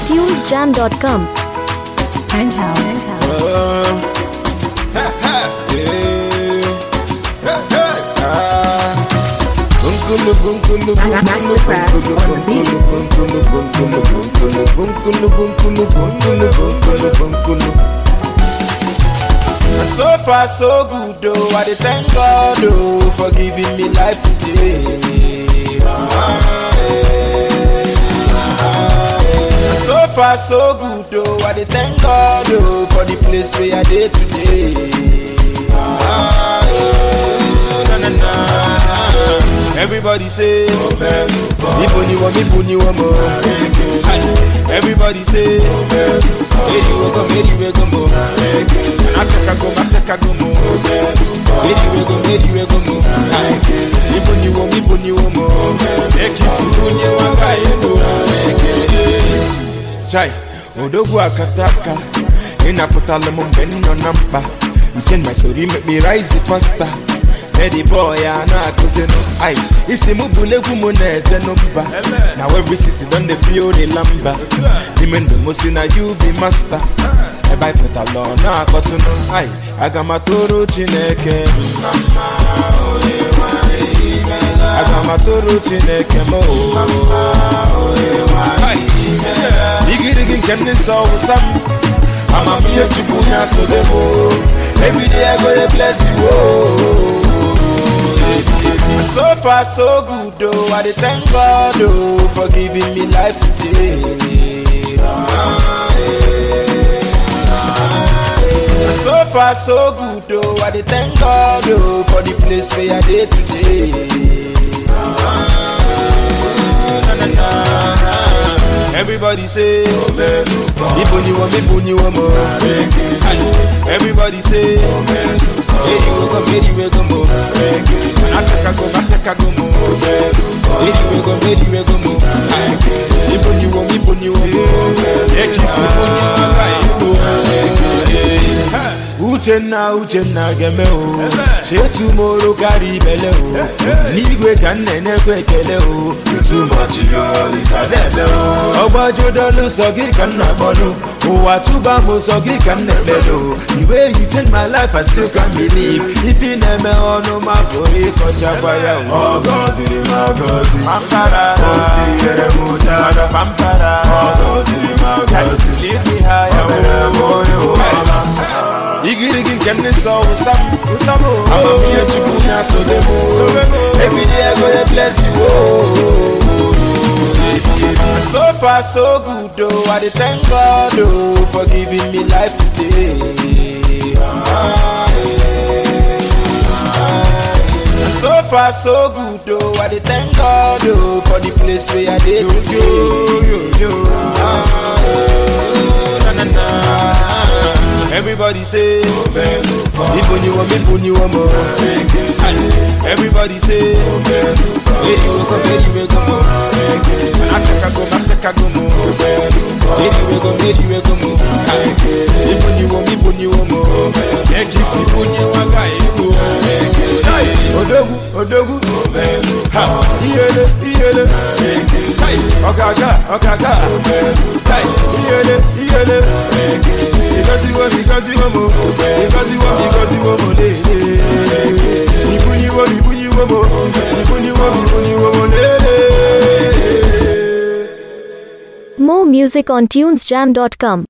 tunesjam.com. Penthouse. And so far so good though, I dey thank God oh for giving me life today. Ah, eh, ah, eh. And so far so good though, I dey thank God oh for the place where I dey today. Ah, eh, na, na, na, na. Everybody say, Ibo ni wo, Ibo ni wo mo. Everybody say, Eri we go, Eri we go mo. Africa go, Africa go mo. Eri we go, Eri we go mo. Ibo ni wo, Ibo ni wo mo. Ekisi bunye wanga ego. Chai, odogwu akataka. Ịnapụtala m mgbe m nọ na mkpa. Uche my story make me rise faster. Eddie boy, I know I could no Aye, isi mụ bụrụ egwu mụ na-eje n'mba Now every city don dey feel the lamba N'ime ndụ mụ si na you be master Ebe anyị pụtala ọ na-akpọtụnụ Aye, aga m atụrụ Chineke mma onye nwanyị imela Aga m atụrụ Chineke m Igirigi nke ndị nsọ wụsa m Amamihe Chukwu na-asobe m Every day I go dey bless you oh. And so far so good though, I dey thank God oh for giving me life today. Ah, eh, ah, eh. And so far so good though, I dey thank God oh for the place where I dey today. Ah, na, na, na, na. Everybody say, Ibo ni wo, Ibo ni wo mo. Everybody say, Eri we go, Eri we go mo. Africa go, Africa go mo. Eri we go, Eri we go mo. Ibo ni wo, Ibo ni wo mo. Ekisi bunye wanga ego. Uchenna Uchenna geme o chetumoro karị ibele o n'igwe ka nne na-ekwe ekele o ọgbajudolu sọ gị ka nna kpọlụ ụwa chụba m sọ gị ka nna ekpelu the way you change my life I still can't believe ife na-eme ọnụ ma pụrụ ịkọchakwa ya o Ọgọziri m agọzi, pampara o tinyere m ụtara. pampara Ọgọziri m agọzi, Lead ha ya o mere m onye ụwa. igirigi nke ndị nsọ wụsa m amamihe chukwu na-asobe m every day I go dey bless you oh. so far so good oh I dey thank God oh for giving me life today Ah, eh, ah, eh. so far so good oh I dey thank God oh for the place where I dey today Ah, eh, na, na, na. Everybody say, Ibo ni wo, Ibo ni wo mo. Everybody say, Eri we go, Eri we go mo. Africa go, Africa go mo. Eri we go, Eri we go mo. Ibo ni wo, Ibo ni wo mo. Ekisi bunye wanga ego. Chai, odogwu, odogwu. Ha, iyele, iyele. Chai, ọ̀gàgà, ọ̀gàgà. Chai, iyele, iyele. Because you want, because you want more. Because you want, because you want more. Le, le. Ibuni wo, ibuni wo mo. Ibuni wo, ibuni wo mo. Le, le. More music on tunesjam.com.